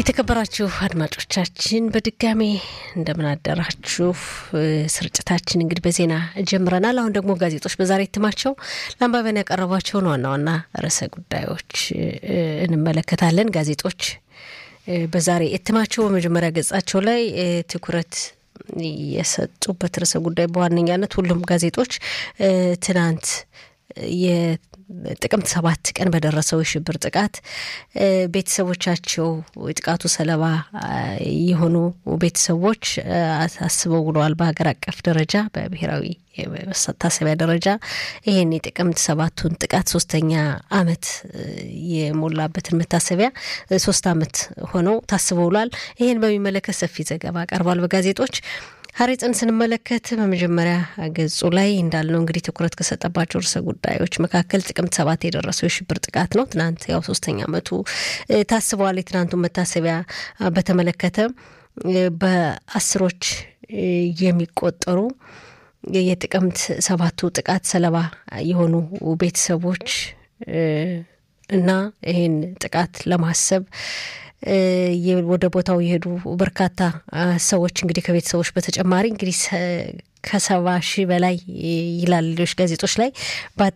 የተከበራችሁ አድማጮቻችን በድጋሜ እንደምን አደራችሁ። ስርጭታችን እንግዲህ በዜና ጀምረናል። አሁን ደግሞ ጋዜጦች በዛሬ እትማቸው ለአንባቢያን ያቀረቧቸውን ዋና ዋና ርዕሰ ጉዳዮች እንመለከታለን። ጋዜጦች በዛሬ እትማቸው በመጀመሪያ ገጻቸው ላይ ትኩረት የሰጡበት ርዕሰ ጉዳይ በዋነኛነት ሁሉም ጋዜጦች ትናንት ጥቅምት ሰባት ቀን በደረሰው የሽብር ጥቃት ቤተሰቦቻቸው የጥቃቱ ሰለባ የሆኑ ቤተሰቦች አስበው ውለዋል። በሀገር አቀፍ ደረጃ በብሔራዊ መታሰቢያ ደረጃ ይህን የጥቅምት ሰባቱን ጥቃት ሶስተኛ ዓመት የሞላበትን መታሰቢያ ሶስት ዓመት ሆነው ታስበው ውሏል። ይህን በሚመለከት ሰፊ ዘገባ ቀርቧል በጋዜጦች ሀሬጽን ስንመለከት በመጀመሪያ ገጹ ላይ እንዳልነው እንግዲህ ትኩረት ከሰጠባቸው ርዕሰ ጉዳዮች መካከል ጥቅምት ሰባት የደረሰው የሽብር ጥቃት ነው። ትናንት ያው ሶስተኛ ዓመቱ ታስበዋል። የትናንቱን መታሰቢያ በተመለከተ በአስሮች የሚቆጠሩ የጥቅምት ሰባቱ ጥቃት ሰለባ የሆኑ ቤተሰቦች እና ይህን ጥቃት ለማሰብ ወደ ቦታው የሄዱ በርካታ ሰዎች እንግዲህ ከቤተሰቦች በተጨማሪ እንግዲህ ከሰባ ሺህ በላይ ይላል ሌሎች ጋዜጦች ላይ